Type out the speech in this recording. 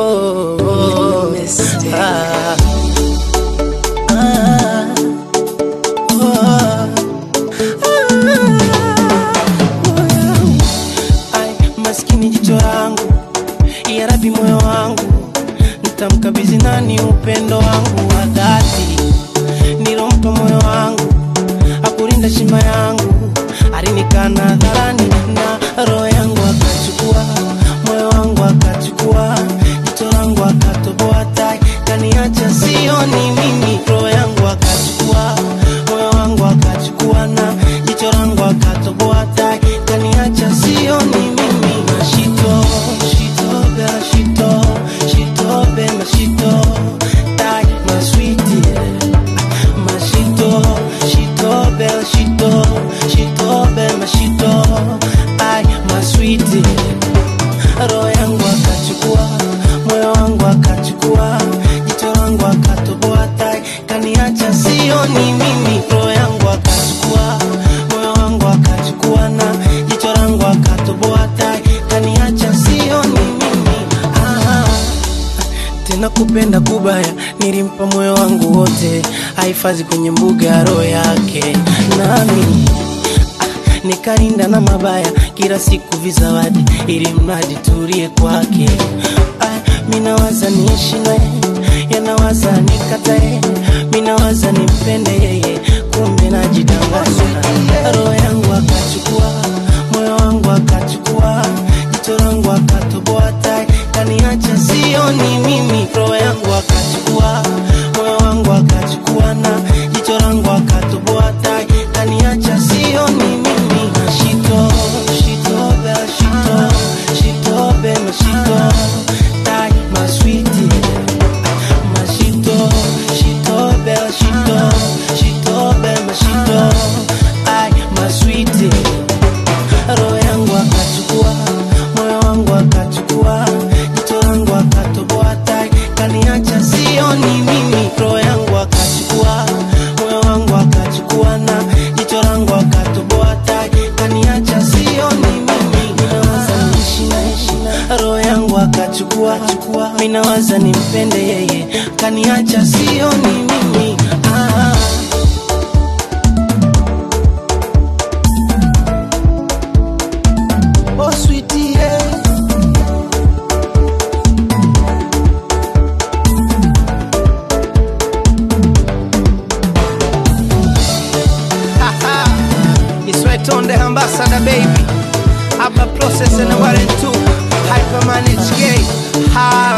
oh, oh. Mistake. Ah. Ah. Oh. Ah. Ai, maskini jicho langu ya rabi moyo wangu nitamkabidhi nani upendo wangu wa dhati nilompa moyo wangu akulinda shima yangu alinikana hadharani na roho yangu akachukua moyo wangu akachukua jicho langu akatoboa tai kaniacha sioni mimi roho yangu akachukua moyo wangu akachukua na jicho langu akatoboa tai kaniacha sioni mimi mashito shito bela shito shito bela shito tai maswiti mashito shito bela shito shito bela shito ai maswiti roho yangu akachukua moyo wangu akachukua jicho langu akatoboa tai kaniacha sioni mimi roho yangu akachukua moyo wangu akachukua na jicho langu akatoboa tai kaniacha sioni mimi ah tena kupenda kubaya nilimpa moyo wangu wote ahifadhi kwenye mbuga ya roho yake nami ah, nikarinda na mabaya kila siku vizawadi ili mradi tulie kwake ah, minawaza niishi naye yanawaza nikatae minawaza nimpende yeye kumbe najidanganya roho yangu akachukua moyo wangu akachukua jicho langu akatoboa tai kaniacha sioni mimi roho yangu akachukua moyo wangu akachukua na jicho langu akatoboa tai kaniacha sioni mimi shito shito bela shito shito bela shito tai maswiti mashito shito bela shito shito bela shito ai maswiti roho yangu akachukua moyo wangu akachukua jicho langu akatoboa tai kaniacha sioni mimi roho yangu akachukua moyo wangu akachukua na jicho langu akatoboa tai kaniacha sioni mimi minawaza niishi naishi roho yangu akachukua chukua minawaza nimpende yeye kaniacha sioni mimi ah. Oh, sweetie, yeah. It's right on the ambassador, baby. Upper process and one and two. Hypermanage gay. Ha